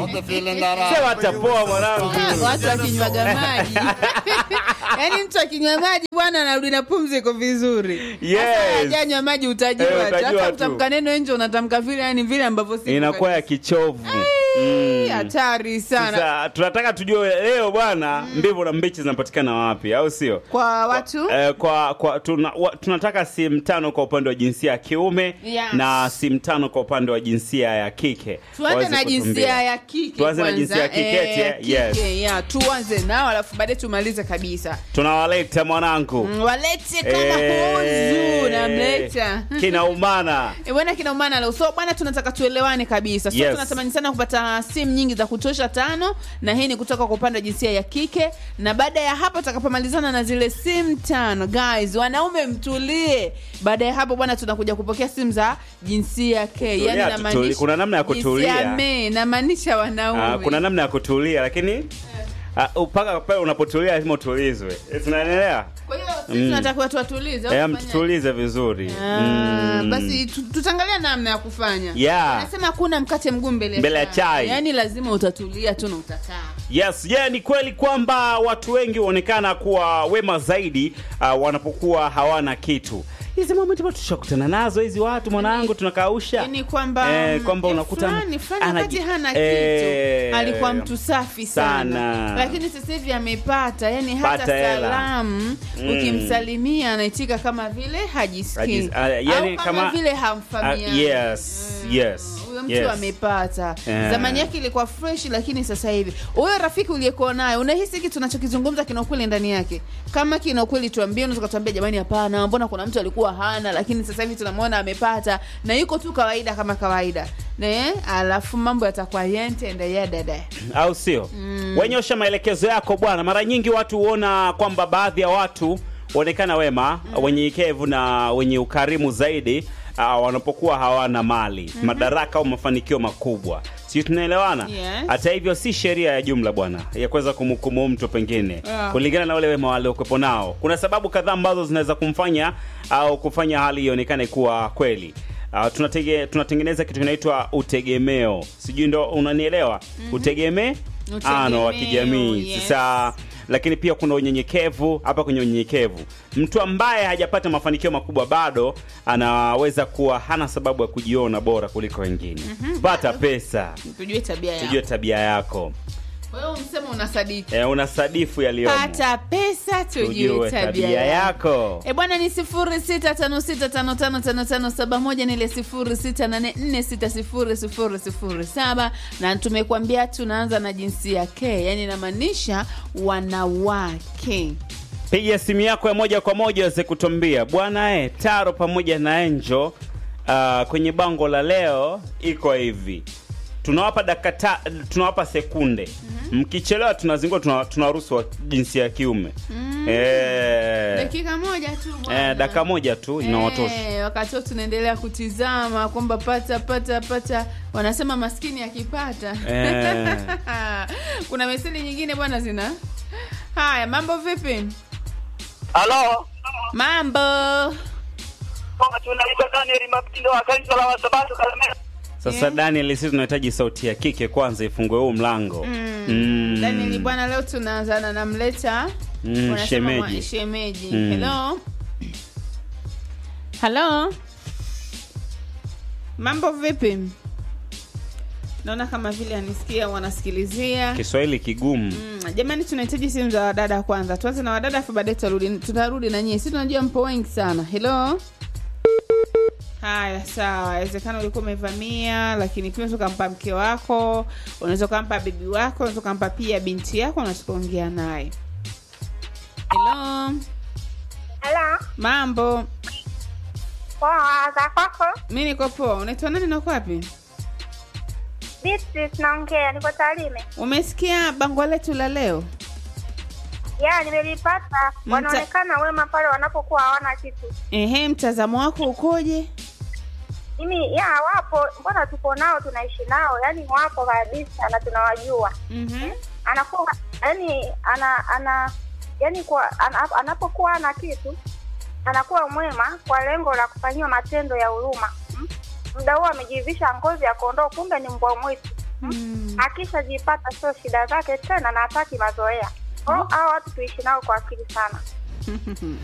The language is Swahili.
sema atapoa mwanangu Ah, watu wakinywaga maji yaani mtu akinywa maji bwana anarudi na pumzi iko vizuri Yes. Sasa hajanywa maji utajua Eh, tu. utajua hata tu. kutamka neno nje unatamka vile yani vile ambavyo si inakuwa ya kichovu Ai, hatari sana Sasa tunataka tujue leo bwana mbivu na mbichi zinapatikana wapi au sio kwa watu Eh, kwa, kwa tuna, wa, tunataka simu tano kwa upande wa jinsia ya kiume Yes. na simu tano kwa upande wa jinsia ya kike tuanze Waweze na kutuambia. jinsia ya kike Tuanze na kwanza. jinsia ya kike, Eh, yeah, kike, yes. yeah, tuanze nao alafu baadaye tumalize kabisa tunawaleta mwanangu Mm, walete kama Eh, huzu namleta kinaumana Eh, bwana kinaumana leo so bwana tunataka tuelewane kabisa so Yes. tunatamani sana kupata simu nyingi za kutosha tano na hii ni kutoka kwa upande wa jinsia ya kike na baada ya hapo tutakapomalizana na zile simu tano guys wanaume mtulie baada ya hapo bwana tunakuja kupokea simu za jinsia ya ke Tulia, yani tutuli- namaanisha kuna namna ya kutulia. jinsia me namaanisha wanaume Ah, kuna namna ya kutulia lakini ah, mpaka pale unapotulia lazima utulizwe Eh, tunaendelea kwa hiyo sisi tunataka watu watulize au Eh, tufanye- mtutulize vizuri Ah, Mm. basi tu- tutaangalia namna ya kufanya Yeah. anasema hakuna mkate mguu mbele Mbele ya chai. yaani lazima utatulia tu na utakaa Yes, je, ni kweli kwamba watu wengi huonekana kuwa wema zaidi uh, wanapokuwa hawana kitu. Hizi moment bado tushakutana nazo hizi watu mwanangu tunakausha. Yaani kwamba eh, kwamba eh, unakuta fulani fulani anaji- wakati hana eh, kitu alikuwa mtu safi sana, sana. lakini sasa hivi amepata yani hata Pata hela. salamu ukimsalimia anaitika kama vile hajisikii Hajis- ah, yani au kama, kama- vile Ah, hamfamiani yes, yes. huyo mtu yes. amepata Yeah. zamani yake ilikuwa fresh lakini sasa hivi huyo rafiki uliyekuwa naye unahisi hiki tunachokizungumza kina ukweli ndani yake kama kina ukweli tuambie unaweza kutuambia jamani hapana mbona kuna mtu alikuwa hana lakini sasa hivi tunamwona amepata na yuko tu kawaida kama kawaida ne alafu mambo yatakuwa yentende dada au sio mm. wenyosha maelekezo yako bwana mara nyingi watu huona kwamba baadhi ya watu huonekana wema mm. wenyenyekevu na wenye ukarimu zaidi uh, wanapokuwa hawana mali mm-hmm. madaraka au mafanikio makubwa si tunaelewana Yes. hata hivyo si sheria ya jumla bwana ya kuweza kumhukumu mtu pengine Yeah. kulingana na ule wema waliokuwepo nao kuna sababu kadhaa ambazo zinaweza kumfanya au kufanya hali ionekane kuwa kweli Uh, tunatege, tunatengeneza kitu kinaitwa utegemeo sijui ndo unanielewa mm-hmm. utegeme ano wa Utegemeo, kijamii yes. sasa lakini pia kuna unyenyekevu hapa kwenye unyenyekevu mtu ambaye hajapata mafanikio makubwa bado anaweza kuwa hana sababu ya kujiona bora kuliko wengine mm-hmm. pata pesa tujue tabia tujue yako tabia yako kwa hiyo msema unasadiki e, una sadifu yaliyomo pata pesa tujue tujue tabia tabia yako yako E bwana ni sifuri sita tano sita tano tano tano tano saba moja nile sifuri sita nane nne sita sifuri sifuri sifuri saba na tumekuambia tunaanza na jinsia ke yani inamaanisha wanawake piga simu yako ya moja kwa moja weze kutuambia bwana e, taro pamoja na enjo uh, kwenye bango la leo iko hivi tunawapa dakika ta- tunawapa sekunde mkichelewa tunazingua tuna- tunawaruhusu wa jinsia ya kiume mm. e, dakika moja tu bwana. e, dakika moja tu inawatosha Eh, wakati huo tunaendelea kutizama kwamba pata pata pata wanasema maskini akipata Eh. kuna meseli nyingine bwana zina haya mambo vipi Halo, mambo tunaitwa Daniel Mapindo wa kanisa la Wasabato Kalemera. sasa Yeah. daniel sisi tunahitaji sauti ya kike kwanza ifungue huu mlango Mm. Mm. Daniel bwana, leo tunaanzana na mleta Mm, Wanasema shemeji. mwa- shemeji. Mm. Hello, hello, mambo vipi? Naona kama vile anisikia wanasikilizia. kiswahili kigumu Mm, jamani, tunahitaji simu za wadada kwanza. Tuanze na wadada, afu baadaye tutarudi tutarudi na nyie. Si tunajua mpo wengi sana. Hello. Haya, sawa. Inawezekana ulikuwa umevamia, lakini pia unaweza ukampa mke wako, unaweza ukampa bibi wako, unaweza ukampa pia binti yako, unaweza kuongea naye. Hello, Halo, mambo. poa za kwako? Mi niko poa. Unaitwa nani na uko wapi? Beatrice naongea, niko Tarime. Umesikia bango letu la leo? Ya, nimelipata. Mta- Wanaonekana wema pale wanapokuwa hawana kitu. Ehe, mtazamo wako ukoje? Mimi ya wapo, mbona tuko nao, tunaishi nao, yaani wapo kabisa na tunawajua. Mhm. Anakuwa yaani ana ana yaani kwa ana, anapokuwa ana kitu anakuwa mwema kwa lengo la kufanyiwa matendo ya huruma. Mm? Muda huo amejivisha ngozi ya kondoo, kumbe ni mbwa mwitu. akishajipata sio shida zake tena na hataki mazoea. Kwa hiyo hao watu tuishi nao kwa akili sana.